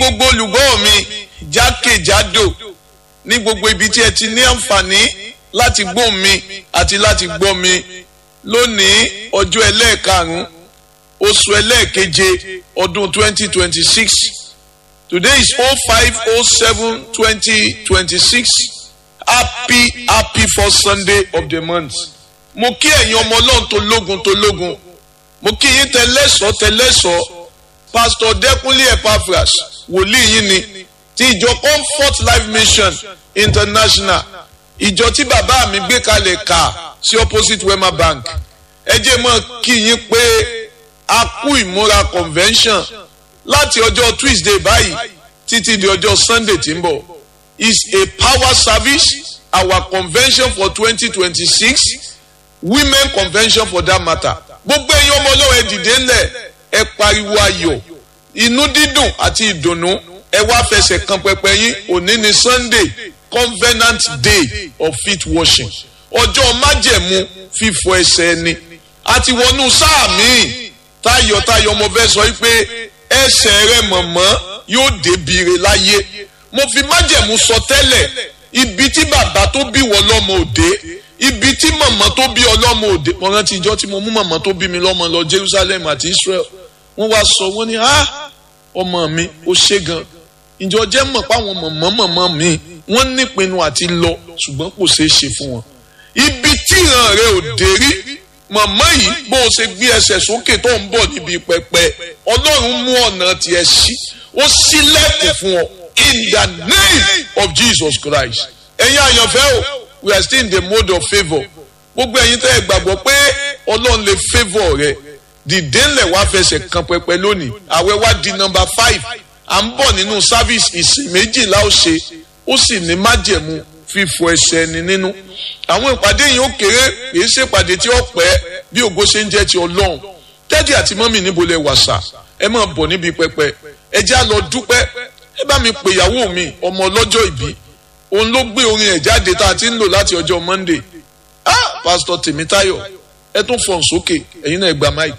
gbogbo olùgbọ́ mi jákèjádò ní gbogbo ibi tí ẹ ti ní àǹfààní láti gbọ́ mi àti láti gbọ́ mi lónìí ọjọ́ ẹlẹ́ẹ̀karùn-ún oṣù ẹlẹ́ẹ̀keje ọdún twenty twenty six today is oh five oh seven twenty twenty six happy happy first sunday of the month mo kí ẹ̀yin ọmọ ọlọ́run tó lógun tó lógun mo kí yín tẹlẹ́sọ̀ tẹlẹ́sọ̀ pastor dẹ́kunlé epaphras wòlíì yín ni ti ìjọ comfort life mission international ìjọ tí bàbá mi gbé kalẹ̀ kà sí opposite wema bank ẹ jẹ́ mọ́ kí yín pé a kú ìmúra convention láti ọjọ́ tuesday báyìí títí di ọjọ́ sunday tí ń bọ̀ is a power service our convention for twenty twenty six women convention for that matter gbogbo ẹ̀yin ọmọ ọlọ́wọ́ ẹ dìde ńlẹ̀ ẹ pariwo ayọ̀ inú dídùn àti ìdùnnú ẹ wá fẹsẹ̀ kan pẹpẹ yín òní ni sunday covenant day of feet washing ọjọ́ májẹ̀mú fífọ ẹsẹ̀ ẹni àti wọnú sáà míì tayọ̀tayọ̀ mo fẹ́ sọ pé ẹsẹ̀ rẹ mọ̀mọ́ yóò débìrè láyé mo fi májẹ̀mú sọ tẹ́lẹ̀ ibi tí bàbá tó bí wọ lọ́mọ òde ibi tí mọ̀mọ́ tó bí ọlọ́mọ òde mo rántí ìjọ tí mo mú mọ̀mọ́ tó bí mi lọ́mọ lọ Jerusalem àti Israel wọ́n wá sọ wọ́n ní ah ọmọ mi ó ṣe gan ìjọ jẹ́ mọ̀ páwọn mọ̀mọ́ mọ̀mọ́ mi wọ́n nípinnu àti lọ ṣùgbọ́n kò ṣeé ṣe fún wọn ibi tí ìran rẹ ò dé rí mọ̀mọ́ yìí bó o ṣe gbé ẹsẹ̀ sókè tó ń bọ̀ níbi pẹpẹ ọlọ́run mú ọ̀nà tiẹ̀ sí ó sílẹ̀kùn fún ọ in the name of Jesus Christ ẹ̀yin àyànfẹ́ o we are still in the mode of favour gbogbo ẹ̀yin tẹ́ ẹ gbàgbọ́ pé ọlọ́run lè favour rẹ dìde ńlẹ̀ wá fẹsẹ̀ kan pẹpẹ lónìí àwẹ̀ wá di number five à ń bọ̀ nínú service ìsìn méjìlá ó ṣe ó sì ní májẹ̀mú fífọ ẹsẹ̀ ẹni nínú àwọn ìpàdé yìí ó kéré kìí ṣe ìpàdé tí ó pẹ́ bí ògo ṣe ń jẹ́ ti ọlọ́run tẹ́dí àti mọ́mì níbo lẹ wàṣà ẹ máa bọ̀ níbi pẹpẹ ẹ já lọ dúpẹ́ ẹ bá mi pè ìyàwó mi ọmọ ọlọ́jọ́ ìbí òun ló gbé orin ẹ̀ jáde tá a ti ń lò láti ọjọ́ monday ah pásítọ̀ tèmítáyọ̀ ẹ tún fọ̀n sókè ẹ̀yin náà gba máìkì.